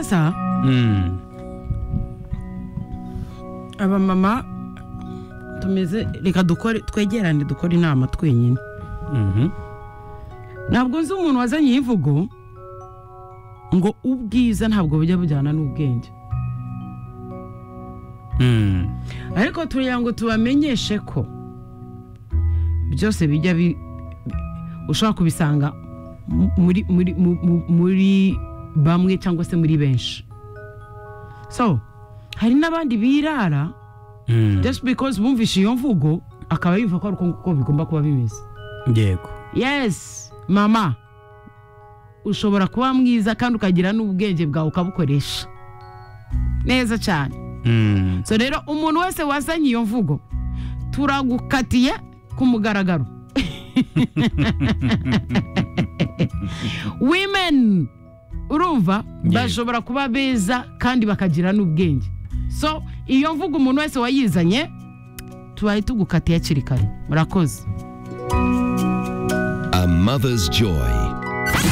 ça. abamama tumeze reka dukore twegerane dukore inama twenyine ntabwo nzi umuntu wazanye iyi mvugo ngo ubwiza ntabwo bujya bujyana n'ubwenge ariko turiya ngo tubamenyeshe ko byose bijya bi ushobora kubisanga muri muri mu- muri bamwe cyangwa se muri benshi so hari n'abandi birara just because bumvishe iyo mvugo akaba yumva ko ari uko nguko bigomba kuba bimeze yego yes mama ushobora kuba mwiza kandi ukagira n'ubwenge bwawe ukabukoresha neza cyane Mm. so rero umuntu wese wazanye iyo mvugo turagukatiye ku mugaragaro women urumva bashobora kuba beza kandi bakagira n'ubwenge so iyo mvugo umuntu wese wayizanye tubaye tugukatiye hakiri kare murakoze A mother's joy.